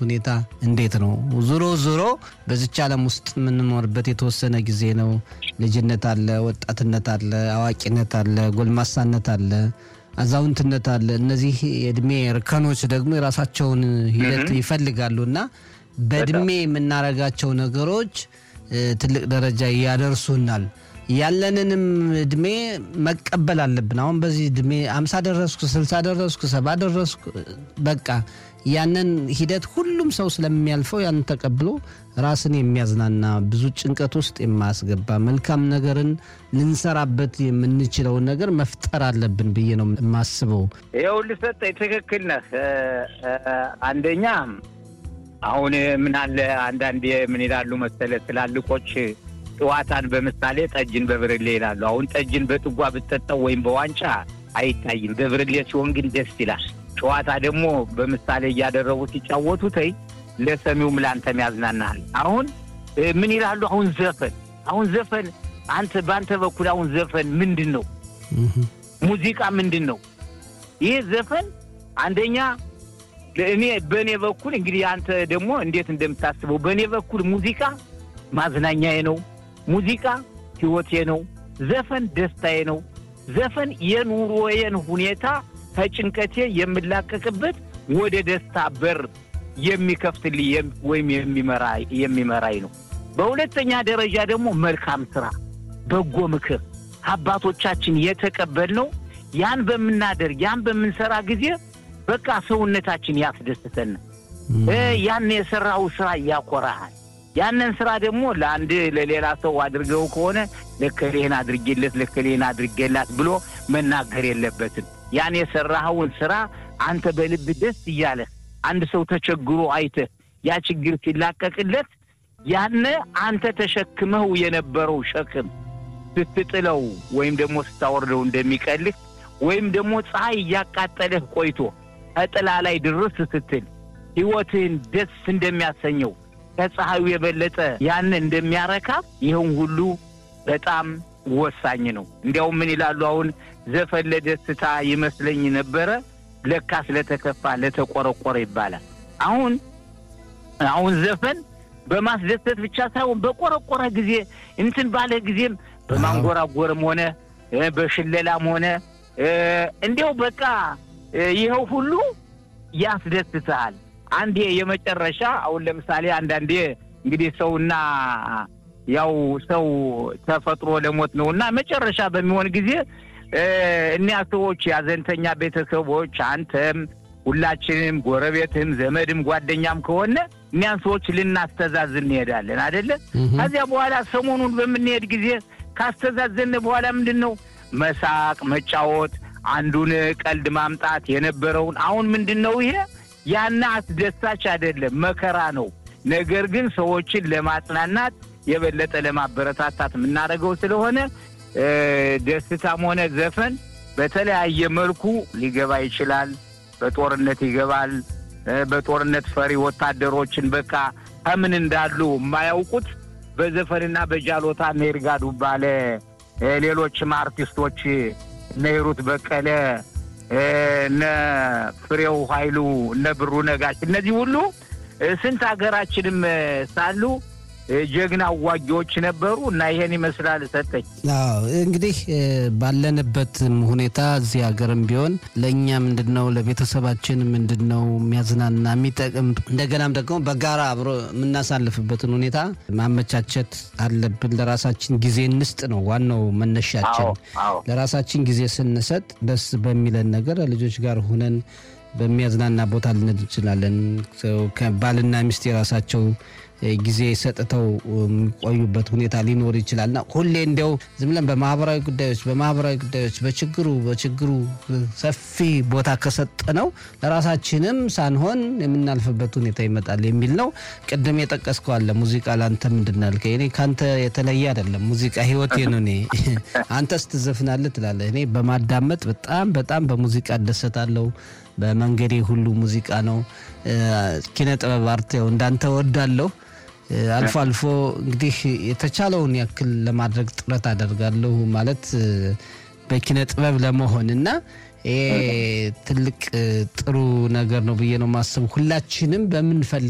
ሁኔታ እንዴት ነው? ዞሮ ዞሮ በዚች ዓለም ውስጥ የምንኖርበት የተወሰነ ጊዜ ነው። ልጅነት አለ፣ ወጣትነት አለ፣ አዋቂነት አለ፣ ጎልማሳነት አለ፣ አዛውንትነት አለ። እነዚህ የእድሜ እርከኖች ደግሞ የራሳቸውን ሂደት ይፈልጋሉ እና በእድሜ የምናረጋቸው ነገሮች ትልቅ ደረጃ ያደርሱናል። ያለንንም እድሜ መቀበል አለብን። አሁን በዚህ እድሜ አምሳ ደረስኩ፣ ስልሳ ደረስኩ፣ ሰባ ደረስኩ በቃ ያንን ሂደት ሁሉም ሰው ስለሚያልፈው ያንን ተቀብሎ ራስን የሚያዝናና ብዙ ጭንቀት ውስጥ የማያስገባ መልካም ነገርን ልንሰራበት የምንችለውን ነገር መፍጠር አለብን ብዬ ነው የማስበው። ይኸውልህ ሰጠኝ፣ ትክክል ነህ። አንደኛ አሁን ምን አለ አንዳንዴ ምን ይላሉ መሰለ ትላልቆች ጨዋታን በምሳሌ ጠጅን በብርሌ ይላሉ። አሁን ጠጅን በጥጓ ብትጠጣው ወይም በዋንጫ አይታይም፣ በብርሌ ሲሆን ግን ደስ ይላል። ጨዋታ ደግሞ በምሳሌ እያደረጉ ሲጫወቱ ተይ ለሰሚውም ለአንተም ያዝናናሃል። አሁን ምን ይላሉ? አሁን ዘፈን አሁን ዘፈን አንተ በአንተ በኩል አሁን ዘፈን ምንድን ነው? ሙዚቃ ምንድን ነው? ይህ ዘፈን አንደኛ እኔ በእኔ በኩል እንግዲህ አንተ ደግሞ እንዴት እንደምታስበው በእኔ በኩል ሙዚቃ ማዝናኛዬ ነው። ሙዚቃ ሕይወቴ ነው። ዘፈን ደስታዬ ነው። ዘፈን የኑሮዬን ሁኔታ ከጭንቀቴ የምላቀቅበት ወደ ደስታ በር የሚከፍትልኝ ወይም የሚመራኝ ነው። በሁለተኛ ደረጃ ደግሞ መልካም ስራ፣ በጎ ምክር አባቶቻችን የተቀበልነው ያን በምናደርግ ያን በምንሰራ ጊዜ በቃ ሰውነታችን ያስደስተን። ያን የሰራው ስራ ያኮራሃል። ያንን ስራ ደግሞ ለአንድ ለሌላ ሰው አድርገው ከሆነ ለከሌህን አድርጌለት ለከሌህን አድርጌላት ብሎ መናገር የለበትም። ያን የሰራኸውን ስራ አንተ በልብ ደስ እያለህ አንድ ሰው ተቸግሮ አይተህ ያ ችግር ሲላቀቅለት ያነ አንተ ተሸክመው የነበረው ሸክም ስትጥለው ወይም ደግሞ ስታወርደው እንደሚቀልህ ወይም ደግሞ ፀሐይ እያቃጠለህ ቆይቶ ከጥላ ላይ ድርስ ስትል ሕይወትህን ደስ እንደሚያሰኘው ከፀሐዩ የበለጠ ያን እንደሚያረካ ይህን ሁሉ በጣም ወሳኝ ነው። እንዲያውም ምን ይላሉ አሁን ዘፈን ለደስታ ይመስለኝ ነበረ ለካ ስለተከፋ ለተቆረቆረ ይባላል። አሁን አሁን ዘፈን በማስደሰት ብቻ ሳይሆን በቆረቆረ ጊዜ እንትን ባለ ጊዜም በማንጎራጎርም ሆነ በሽለላም ሆነ እንዲያው በቃ ይኸው ሁሉ ያስደስትሃል። አንዴ የመጨረሻ አሁን ለምሳሌ አንዳንዴ እንግዲህ ሰውና ያው ሰው ተፈጥሮ ለሞት ነው እና መጨረሻ በሚሆን ጊዜ እኒያ ሰዎች ያዘንተኛ ቤተሰቦች አንተም ሁላችንም ጎረቤትም ዘመድም ጓደኛም ከሆነ እኒያን ሰዎች ልናስተዛዝን እንሄዳለን አደለ? ከዚያ በኋላ ሰሞኑን በምንሄድ ጊዜ ካስተዛዘን በኋላ ምንድን ነው መሳቅ፣ መጫወት፣ አንዱን ቀልድ ማምጣት የነበረውን አሁን ምንድን ነው ይሄ ያና አስደሳች አይደለም፣ መከራ ነው። ነገር ግን ሰዎችን ለማጽናናት የበለጠ ለማበረታታት የምናደርገው ስለሆነ ደስታም ሆነ ዘፈን በተለያየ መልኩ ሊገባ ይችላል። በጦርነት ይገባል። በጦርነት ፈሪ ወታደሮችን በቃ ከምን እንዳሉ የማያውቁት በዘፈንና በጃሎታ እነ ይርጋ ዱባለ፣ ሌሎችም አርቲስቶች እነ ሂሩት በቀለ፣ እነ ፍሬው ኃይሉ፣ እነ ብሩ ነጋሽ እነዚህ ሁሉ ስንት ሀገራችንም ሳሉ ጀግና አዋጊዎች ነበሩ እና ይሄን ይመስላል። ሰጠኝ እንግዲህ ባለንበትም ሁኔታ እዚህ ሀገርም ቢሆን ለእኛ ምንድን ነው ለቤተሰባችን ምንድን ነው የሚያዝናና የሚጠቅም እንደገናም ደግሞ በጋራ አብሮ የምናሳልፍበትን ሁኔታ ማመቻቸት አለብን። ለራሳችን ጊዜ እንስጥ ነው ዋናው መነሻችን። ለራሳችን ጊዜ ስንሰጥ ደስ በሚለን ነገር ልጆች ጋር ሁነን በሚያዝናና ቦታ ልንሄድ እንችላለን። ባልና ሚስት የራሳቸው ጊዜ ሰጥተው የሚቆዩበት ሁኔታ ሊኖር ይችላል እና ሁሌ እንዲያው ዝም ብለን በማህበራዊ ጉዳዮች በማህበራዊ ጉዳዮች በችግሩ በችግሩ ሰፊ ቦታ ከሰጠነው ለራሳችንም ሳንሆን የምናልፍበት ሁኔታ ይመጣል የሚል ነው። ቅድም የጠቀስከው አለ ሙዚቃ ለአንተ ምንድን ነው ያልከኝ፣ እኔ ከአንተ የተለየ አይደለም። ሙዚቃ ህይወቴ ነው። እኔ አንተ ስትዘፍናለህ ትላለህ፣ እኔ በማዳመጥ በጣም በጣም በሙዚቃ እደሰታለሁ። በመንገዴ ሁሉ ሙዚቃ ነው። ኪነ ጥበብ አርት ያው እንዳንተ ወዳለሁ። አልፎ አልፎ እንግዲህ የተቻለውን ያክል ለማድረግ ጥረት አደርጋለሁ ማለት በኪነ ጥበብ ለመሆን እና ይሄ ትልቅ ጥሩ ነገር ነው ብዬ ነው ማስብ ሁላችንም በምንፈልግ